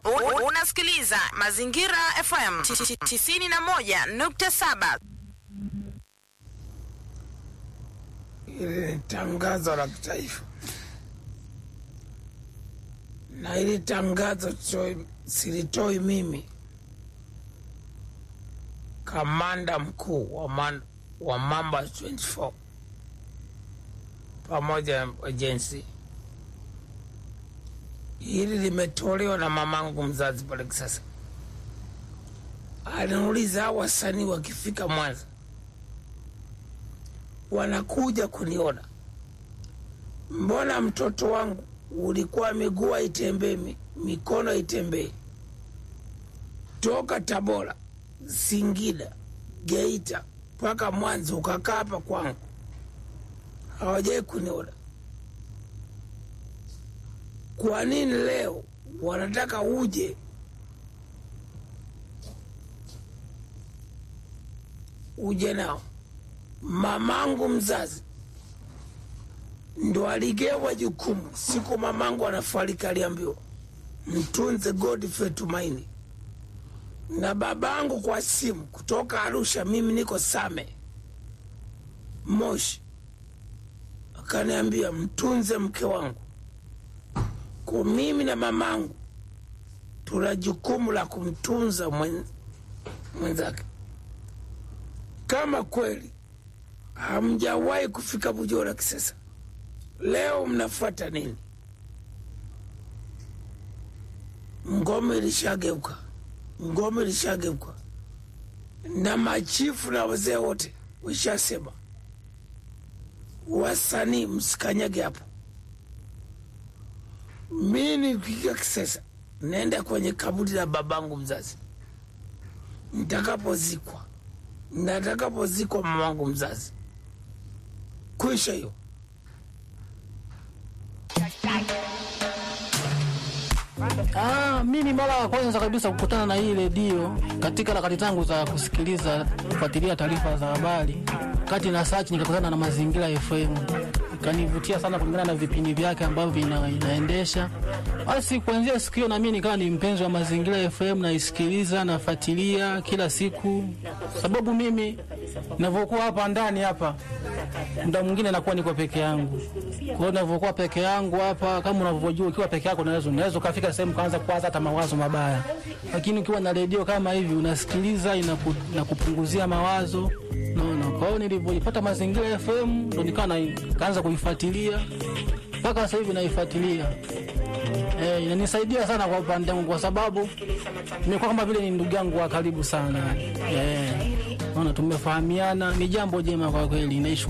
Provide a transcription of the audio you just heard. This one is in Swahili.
U- Unasikiliza Mazingira FM 91.7. Hili ni tangazo la kitaifa, na hili tangazo toi- silitoi mimi, kamanda mkuu wa, man, wa Mamba 24 pamoja na ajensi. Hili limetolewa na mamangu mzazi pale Kisasa. Anauliza hao wasanii wakifika Mwanza wanakuja kuniona, mbona mtoto wangu ulikuwa miguu haitembei, mi- mikono haitembei, toka Tabora, Singida, Geita mpaka Mwanza ukakaa hapa kwangu, hawajai kuniona. Kwa nini leo wanataka uje uje nao? mamangu mzazi ndo aligewa jukumu siku mamangu anafariki, aliambiwa mtunze Godfrey Tumaini, na babangu kwa simu kutoka Arusha, mimi niko Same Moshi, akaniambia mtunze mke wangu. Kwa mimi na mamangu tuna jukumu la kumtunza mwen- mwenzake. Kama kweli hamjawahi kufika Bujora Kisesa, leo mnafuata nini? Ngome ilishageuka, ngome ilishageuka, na machifu na wazee wote wishasema, wasanii msikanyage hapo. Mi nikifika Kisesa naenda kwenye kaburi la babangu mzazi, nitakapozikwa na atakapozikwa mamangu mzazi kwisha hiyo. Ah, mimi mara ya kwanza kabisa kukutana na hii redio katika harakati zangu za kusikiliza kufuatilia taarifa za habari, kati na search nikakutana na Mazingira FM, ikanivutia sana kulingana na vipindi vyake ambavyo vina, inaendesha. Basi kuanzia siku hiyo na mimi nikawa ni mpenzi wa Mazingira FM, naisikiliza nafuatilia kila siku, sababu mimi ninavyokuwa hapa ndani hapa muda mwingine nakuwa niko peke yangu. Kwa hiyo ninavyokuwa peke yangu hapa, kama unavyojua, ukiwa peke yako unaweza unaweza ukafika sehemu kaanza kuwaza hata mawazo mabaya, lakini ukiwa na redio kama hivi unasikiliza, inaku, inakupunguzia mawazo naona. Kwa hiyo nilivyoipata Mazingira FM ndo nikawa na- kaanza kuifuatilia mpaka sasa hivi naifuatilia. Eh, inanisaidia sana kwa upande wangu kwa sababu nimekuwa kama vile ni ndugu yangu wa karibu sana. Eh, naona tumefahamiana, ni jambo jema kwa kweli. Naishukuru